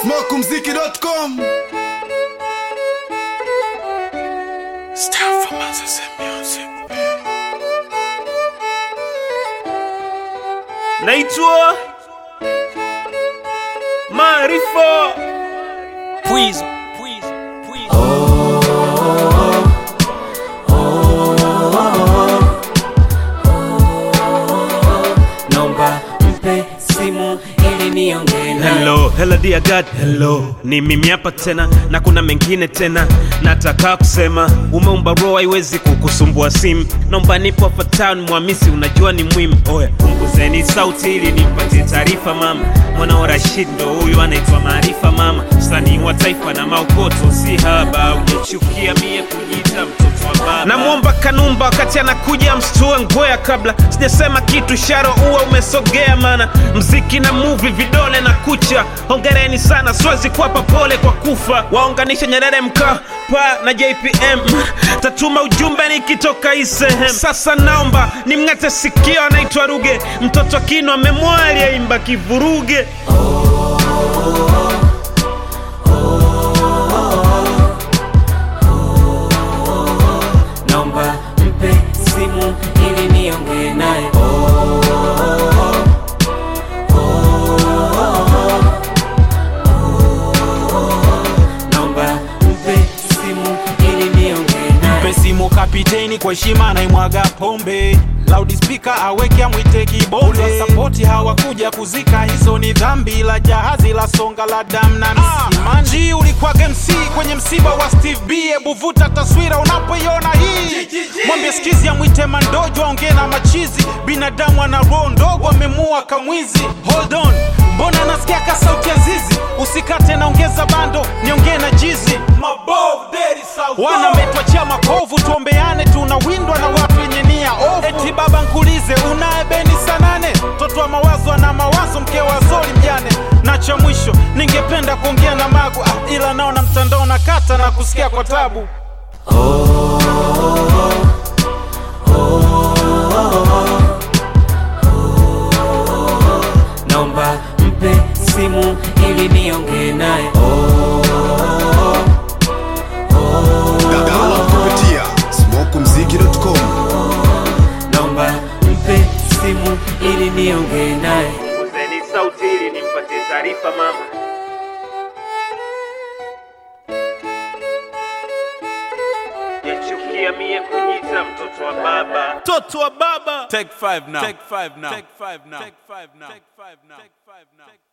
smokumziki.com naitwa Maarifa Pwizo, pwizo, pwizo. Nomba mpe simu ili niongee naye. Hello, hello dear God, hello. Ni mimi hapa tena na kuna mengine tena nataka kusema. Umeumba roho haiwezi kukusumbua simu. Naomba nipo hapa town Mwamisi, unajua ni muhimu. Oya, punguzeni sauti ili nimpatie taarifa mama. Mwana wa Rashid ndo huyu anaitwa Maarifa mama, msanii wa taifa na maokoto si haba. Ujachukia mie kujiita mtoto wa baba. Namwomba Kanumba wakati anakuja mstue ngwea kabla sijasema kitu, sharo uwa umesogea, mana mziki na movie vidole na kucha. Hongereni sana, siwezi kuwapa pole kwa kufa. Waunganisha Nyerere Mkapa na JPM, tatuma ujumbe nikitoka hii sehemu. Sasa naomba nimng'ate sikio, anaitwa Ruge, mtoto kino amemwali aimba kivuruge. Nomba mpe simu ili niongee naye. Nomba mpe simu ili niongee naye. Mpe simu kapiteni kwa heshima naimwaga pombe loudspeaker aweke amwite kibonde sapoti hawakuja kuzika hizo ni dhambi la jahazi la songa la dam na msimanji ulikuwa MC kwenye msiba wa Steve B hebu vuta taswira unapoiona hii mwambie skizi amwite mandojo aongee na machizi binadamu ana roho ndogo amemua kamwizi hold on mbona nasikia ka sauti ya zizi usikate naongeza bando niongee na jizi wana metwachia makovu tuombeane tunawindwa na watu wenye nia ovu eti baba nkulize unaye beni sanane mtoto wa mawazo ana mawazo mke wa zori mjane na cha mwisho ningependa kuongea na magu ah, ila naona mtandao na kata na kusikia kwa tabu Nomba mpe simu ili niongee naye. download kupitia smokumziki.com Nomba mpe simu ili niongee naye. Punguzeni sauti ili nimpatie taarifa mama. Yachukia mie kujiita mtoto wa baba, mtoto wa baba. Take five now. Take five now. Take five now. Take five now. Take five now. Take five now.